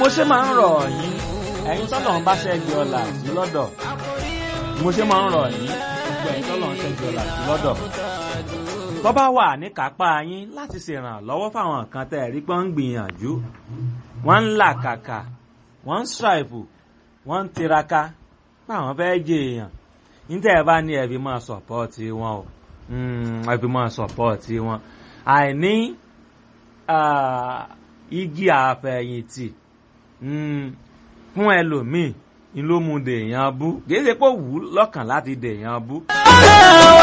ṣe máa ń rọ̀ yín ẹ̀yin tọ́lọ̀ ń bá ṣẹ́gi ọ̀la sí lọ́dọ̀ mo ṣe máa ń rọ̀ yín gbogbo ẹ̀yin tọ́lọ̀ ń ṣẹ́gi ọ̀la sí lọ́dọ̀ tó bá wà ní kápá yín láti ṣèrànlọ́wọ́ fáwọn kan tẹ́ ẹ̀ rí pé ń gbìyànjú wọ́n ń làkàkà wọ́n ń ṣàìfù wọ́n ń tiraka pé àwọn fẹ́ jẹ èèyàn níta ẹ̀ bá ní ẹ̀bí máa sọ̀pọ́ọ̀tì wọn o ẹ̀bí máa sọ̀pọ́ọ̀tì wọn àìní igi àfẹ̀yìntì fún ẹlòmíì ni ló mú dèèyàn bú kì í ṣe pé ó wù ú lọ́kàn láti dèèyàn bú.